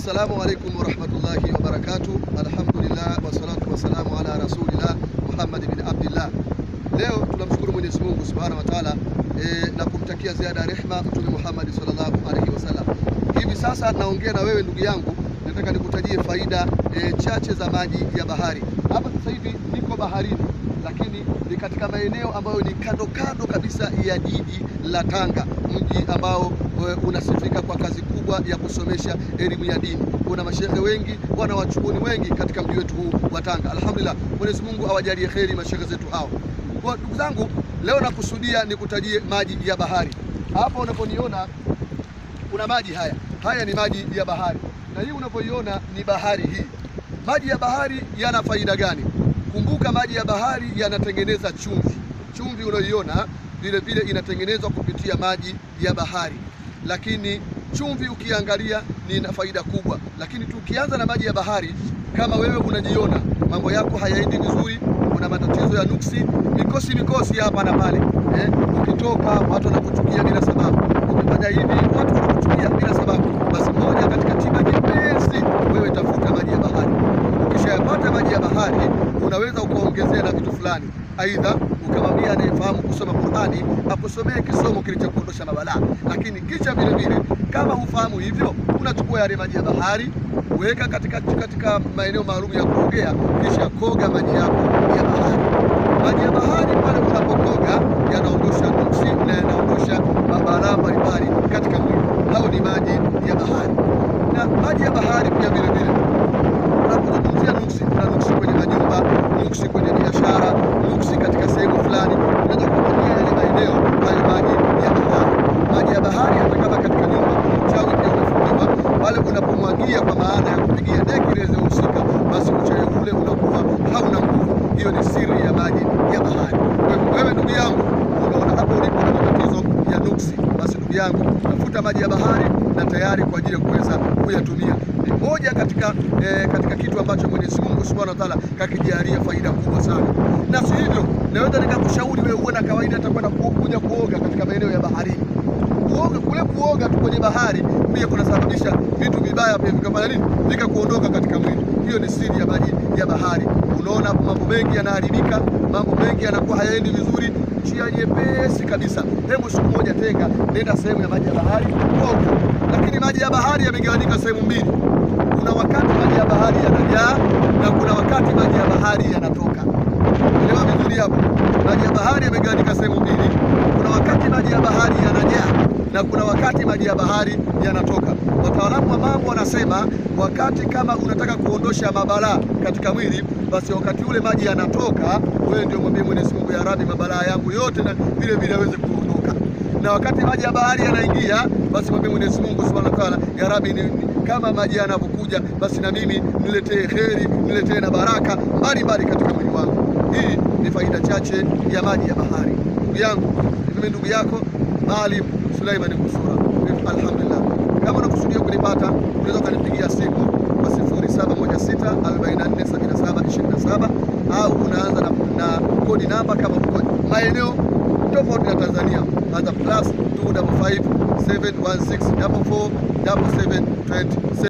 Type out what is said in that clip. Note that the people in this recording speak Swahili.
Assalamu alaikum warahmatullahi wabarakatuh. Alhamdulillah wassalatu wassalamu ala rasulillah Muhammad bin Abdillah. Leo tunamshukuru Mwenyezi Mungu Subhanahu wa Ta'ala e, na kumtakia ziada ya rehma Mtume Muhammad sallallahu alaihi wasallam. Hivi sasa naongea na wewe ndugu yangu, nataka nikutajie faida e, chache za maji ya bahari. Hapa sasa hivi niko baharini, lakini ni katika maeneo ambayo ni kando kando kabisa ya jiji la Tanga, mji ambao e, unasifika kwa kazi kubwa ya kusomesha elimu ya dini. Kuna mashehe wengi, wana wachuoni wengi katika mji wetu huu wa Tanga. Alhamdulillah, Mwenyezi Mungu awajalie kheri mashehe zetu hao. Kwa ndugu zangu, leo nakusudia nikutajie maji ya bahari. Hapa unaponiona kuna maji haya, haya ni maji ya bahari, na hii unapoiona ni bahari hii. Maji ya bahari yana faida gani? Kumbuka, maji ya bahari yanatengeneza chumvi. Chumvi unayoiona vile vile inatengenezwa kupitia maji ya bahari, lakini chumvi ukiangalia ni na faida kubwa. Lakini tukianza na maji ya bahari, kama wewe unajiona mambo yako hayaendi vizuri, una matatizo ya nuksi, mikosi mikosi hapa na pale eh, ukitoka watu wanakuchukia bila sababu, ukifanya hivi watu wanakuchukia bila sababu, basi moja katika tiba nyepesi, wewe tafuta maji ya bahari. Ukishayapata maji ya bahari, unaweza ukaongezea na vitu fulani, aidha ukamwambia anayefahamu kusoma Qur'ani akusomee kisomo kilichokuondosha mabalaa. Lakini kisha vile vile, kama hufahamu hivyo, unachukua yale maji ya bahari weka katika, katika maeneo maalum ya kuogea, kisha koga maji yako ya bahari. Maji ya bahari pale unapokoga yanaondosha nuksi na yanaondosha mabalaa mbalimbali katika mwili. Hao ni maji ya bahari. Na maji ya bahari pia vile vile unapozungumzia nuksi, kuna nuksi kwenye majumba, nuksi kwenye biashara, nuksi katika sehemu fulani, unaweza kuangalia yale maeneo hayo maji ya bahari. Maji ya bahari hata kama katika nyumba uchawi pia umefungiwa pale, unapomwagia kwa maana ya kupigia deki ile husika, basi uchawi ule unakuwa hauna nguvu. Hiyo ni siri ya maji ya bahari. Kwa hivyo wewe ndugu yangu, unaona hapo ulipo na matatizo ya nuksi, basi ndugu yangu, tafuta maji ya bahari na tayari kwa ajili ya kuweza kuyatumia ni moja katika eh, katika kitu ambacho Mwenyezi Mungu Subhanahu wa Ta'ala kakijalia faida kubwa sana. Na si hivyo, naweza nikakushauri wewe uwe na kawaida hata kwenda kuja kuoga katika maeneo ya baharini. Kuoga kule, kuoga tu kwenye bahari pia kunasababisha vitu vibaya pia vikafanya nini, vikakuondoka katika mwili. Hiyo ni siri ya maji ya bahari. Unaona mambo mengi yanaharibika, mambo mengi yanakuwa hayaendi vizuri. Njia nyepesi kabisa, hebu siku moja tenga, nenda sehemu ya maji ya bahari oga. Lakini maji ya bahari yamegawanyika sehemu mbili. Kuna wakati maji ya bahari yanajaa na kuna wakati maji ya bahari yanatoka. Elewa vizuri hapo, maji ya bahari yamegawanyika sehemu mbili. Kuna wakati maji ya bahari yanajaa na kuna wakati maji ya bahari yanatoka. Wataalamu wa mambo wanasema wakati kama unataka kuondosha mabalaa katika mwili, basi wakati ule maji yanatoka, wewe ndio mwambie Mwenyezi Mungu, ya Rabbi, mabalaa yangu yote na vile vile aweze kuondoka. Na wakati maji ya bahari yanaingia, basi mwambie Mwenyezi Mungu Subhanahu wa Ta'ala, ya Rabbi, ni, kama maji yanavyokuja, basi na mimi niletee kheri, niletee na baraka mbalimbali katika mwili wangu. Hii ni faida chache ya maji ya bahari. Ndugu yangu, mimi ndugu yako Maalim Suleiman Kusura. Alhamdulillah, kama unakusudia kunipata unaweza ukanipigia simu kwa 0716447727 au unaanza na, na kodi namba kama uko maeneo tofauti na Tanzania, anza plus 255 716 44 77 20